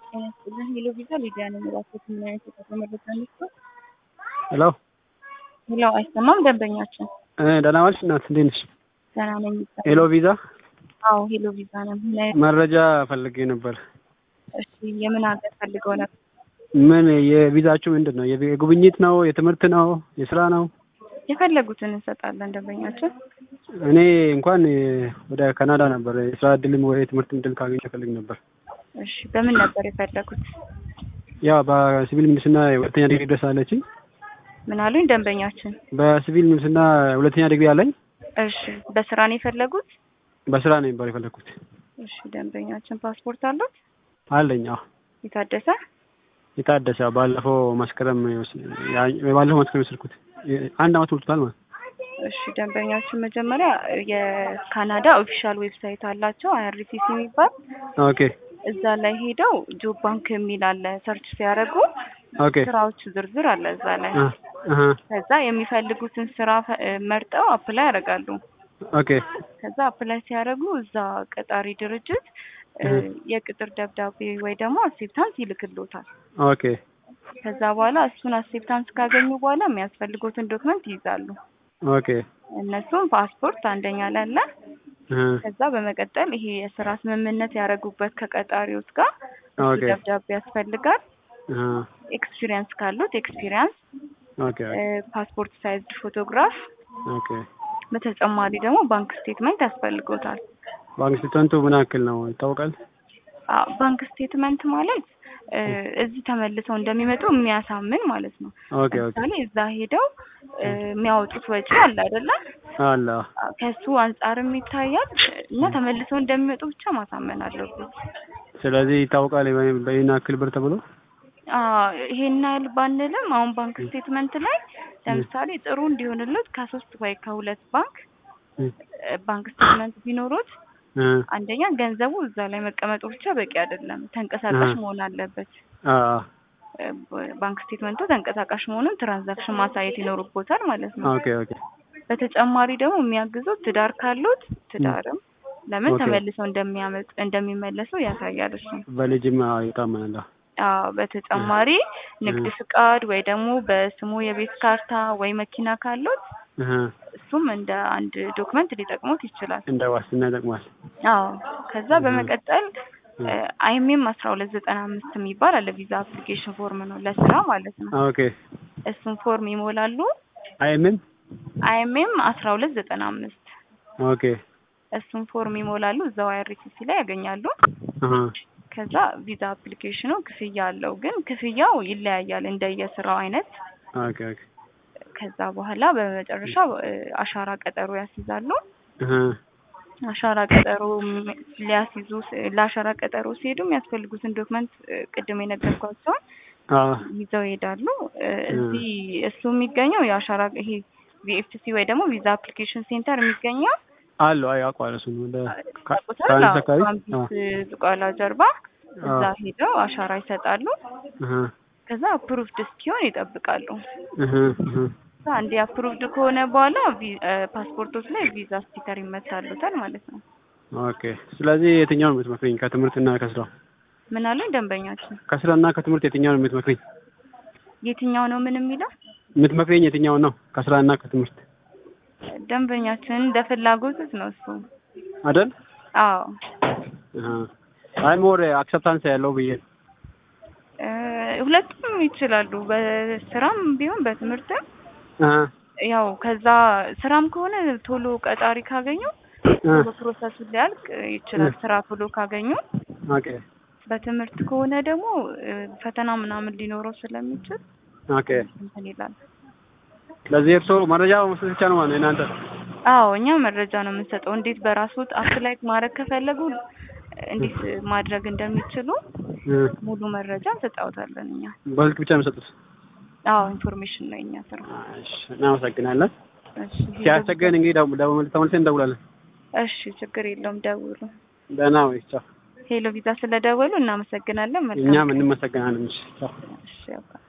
ሄሎ ቪዛ ሊዲያ ነው የሚላቸው ምን አይነት የተመረጠ ነው? ሄሎ ሄሎ አይሰማም። ደንበኛችን ደህና ዋልሽ እናት፣ እንዴት ነሽ? ደህና ነኝ። ሄሎ ቪዛ አዎ ሄሎ ቪዛ ነው። ምን አይነት መረጃ ፈልጌ ነበር። እሺ፣ የምን ሀገር ፈልገው ነበር? ምን የቪዛችሁ ምንድን ነው? የቪ- የጉብኝት ነው? የትምህርት ነው? የስራ ነው? የፈለጉትን እንሰጣለን ደንበኛችን። እኔ እንኳን ወደ ካናዳ ነበር የስራ እድልም ወይ የትምህርት እድል ካገኘ ፈልግ ነበር። እሺ፣ በምን ነበር የፈለጉት? ያው በሲቪል ምህንድስና ሁለተኛ ዲግሪ ድረስ አለችኝ። ምን አሉኝ ደንበኛችን? በሲቪል ምህንድስና ሁለተኛ ዲግሪ አለኝ። እሺ፣ በስራ ነው የፈለጉት? በስራ ነው ነበር የፈለግኩት። እሺ፣ ደንበኛችን ፓስፖርት አሉት? አለኝ። አዎ የታደሰ? የታደሰ ባለፈው መስከረም ያ- ባለፈው መስከረም የወሰድኩት አንድ አመት ሞልቶታል ማለት ነው። እሺ ደንበኛችን መጀመሪያ የካናዳ ኦፊሻል ዌብሳይት አላቸው አይአርሲሲ የሚባል ኦኬ እዛ ላይ ሄደው ጆብ ባንክ የሚል አለ ሰርች ሲያደርጉ ኦኬ ስራዎች ዝርዝር አለ እዛ ላይ አ አሃ ከዛ የሚፈልጉትን ስራ ፈ- መርጠው አፕላይ ያደርጋሉ ኦኬ ከዛ አፕላይ ሲያደርጉ እዛ ቀጣሪ ድርጅት እ፣ እህ። የቅጥር ደብዳቤ ወይ ደግሞ አክሴፕታንስ ይልክሎታል ኦኬ ከዛ በኋላ እሱን አክሴፕታንስ ካገኙ በኋላ የሚያስፈልጉትን ዶክመንት ይይዛሉ ኦኬ እነሱም ፓስፖርት አንደኛ ላይ አለ እህ። ከዛ በመቀጠል ይሄ የስራ ስምምነት ያደረጉበት ከቀጣሪዎች ጋር እሱ ኦኬ ደብዳቤ ያስፈልጋል። አሃ ኤክስፒሪየንስ ካሉት ኤክስፒሪየንስ፣ ኦኬ ፓስፖርት ሳይዝድ ፎቶግራፍ፣ ኦኬ በተጨማሪ ደግሞ ባንክ ስቴትመንት ያስፈልጎታል። ባንክ ስቴትመንቱ ምን ያክል ነው ይታወቃል? አዎ፣ ባንክ ስቴትመንት ማለት እ፣ እዚህ ተመልሰው እንደሚመጡ የሚያሳምን ማለት ነው። ኦኬ ኦኬ ለምሳሌ እዛ ሄደው እ፣ የሚያወጡት ወጪ አለ አይደለ? አለ ከሱ አንጻርም ይታያል እና ተመልሰው እንደሚመጡ ብቻ ማሳመን አለበት። ስለዚህ ይታወቃል በ- በይህን ያክል ብር ተብሎ አዎ ይሄን ያህል ባንልም አሁን ባንክ ስቴትመንት ላይ ለምሳሌ ጥሩ እንዲሆንለት ከሶስት ወይ ከሁለት ባንክ እህ። እ፣ ባንክ ስቴትመንት ቢኖሩት እህ። አንደኛ ገንዘቡ እዛ ላይ መቀመጡ ብቻ በቂ አይደለም፣ ተንቀሳቃሽ አሃ። መሆን አለበት። አ እ፣ ባንክ ስቴትመንቱ ተንቀሳቃሽ መሆኑን ትራንዛክሽን ማሳየት ይኖርቦታል ማለት ነው። ኦኬ ኦኬ በተጨማሪ ደግሞ የሚያግዙት ትዳር ካሉት ትዳርም ለምን ኦኬ። ተመልሰው እንደሚያመጥ እንደሚመለሱ ያሳያል እሱ። በልጅም አዎ ይታመናል። አዎ። አዎ በተጨማሪ ንግድ ፍቃድ ወይ ደግሞ በስሙ የቤት ካርታ ወይ መኪና ካሉት እህ። እሱም እንደ አንድ ዶክመንት ሊጠቅሙት ይችላል። እንደ ዋስትና ይጠቅማል። አዎ ከዛ በመቀጠል አይኤምኤም አስራ ሁለት ዘጠና አምስት የሚባል አለ ቪዛ አፕሊኬሽን ፎርም ነው ለስራ ማለት ነው። ኦኬ እሱን ፎርም ይሞላሉ። አይ ምን አይኤምኤም አስራ ሁለት ዘጠና አምስት ኦኬ እሱን ፎርም ይሞላሉ። እዛው አይአርሲሲ ላይ ያገኛሉ። አሃ ከዛ ቪዛ አፕሊኬሽኑ ክፍያ አለው፣ ግን ክፍያው ይለያያል እንደየስራው አይነት። ኦኬ ኦኬ ከዛ በኋላ በመጨረሻ እ፣ አሻራ ቀጠሮ ያስይዛሉ። እህ። አሻራ ቀጠሮ ም- ሊያስይዙ ስ- ለአሻራ ቀጠሮ ሲሄዱ የሚያስፈልጉትን ዶክመንት እ፣ ቅድም የነገርኳቸውን አዎ ይዘው ይሄዳሉ። እ፣ እዚህ እሱ የሚገኘው የአሻራ ይሄ ቪኤፍሲ ወይ ደግሞ ቪዛ አፕሊኬሽን ሴንተር የሚገኘው አሉ አይ አውቀዋለሁ እሱን ወደ ካ- ታውቁታል? ከአንድ አዎ፣ አካባቢ ካምቢስ ዝቋላ ጀርባ እዛ አዎ። ሄደው አሻራ ይሰጣሉ። እህ። ከዛ አፕሩቭድ እስኪሆን ይጠብቃሉ። እህ። እህ። ከዛ አንዴ አፕሩቭድ ከሆነ በኋላ ቪ- እ፣ ፓስፖርቶች ላይ ቪዛ ስቲከር ይመታሉታል ማለት ነው። ኦኬ ስለዚህ የትኛውን ነው የምትመክሪኝ? ከትምህርትና ከስራ ምን አሉኝ ደንበኛችን? ከስራና ከትምህርት የትኛውን ነው የምትመክሪኝ? የትኛው ነው ምን የሚለው የምትመክሪኝ የትኛውን ነው? ከስራና ከትምህርት ደንበኛችን እንደ ፍላጎቱት ነው እሱ። አይደል? አዎ አሃ አይ ሞር አክሰፕታንስ ያለው ብዬ ነው። እ፣ ሁለቱም ይችላሉ። በስራም ቢሆን በትምህርትም አሃ ያው ከዛ ስራም ከሆነ ቶሎ ቀጣሪ ካገኙ አ ቶሎ ፕሮሰሱን ሊያልቅ ይችላል። ስራ ቶሎ ካገኙ። ኦኬ በትምህርት ከሆነ ደግሞ እ፣ ፈተና ምናምን ሊኖረው ስለሚችል ኦኬ እንትን ይላል። ስለዚህ እርሶ መረጃ መስጠት ብቻ ነው ማለት ነው እናንተ? አዎ እኛ መረጃ ነው የምንሰጠው። እንዴት በራስዎት አፕላይ ማድረግ ከፈለጉ እንዴት ማድረግ እንደሚችሉ እ ሙሉ መረጃ እንሰጣውታለን እኛ። በስልክ ብቻ ነው የምሰጡት? አዎ ኢንፎርሜሽን ነው የኛ ስራ። እሺ እናመሰግናለን። እሺ ሲያስቸግረን እንግዲህ ደው- ደው- ተመልሰን እንደውላለን። እሺ ችግር የለውም ደውሉ። ደህና ወይ ቻው። ሄሎ ቪዛ ስለደወሉ እናመሰግናለን። መልካም እኛም እንመሰግናለን። እሺ ቻው። እሺ ያው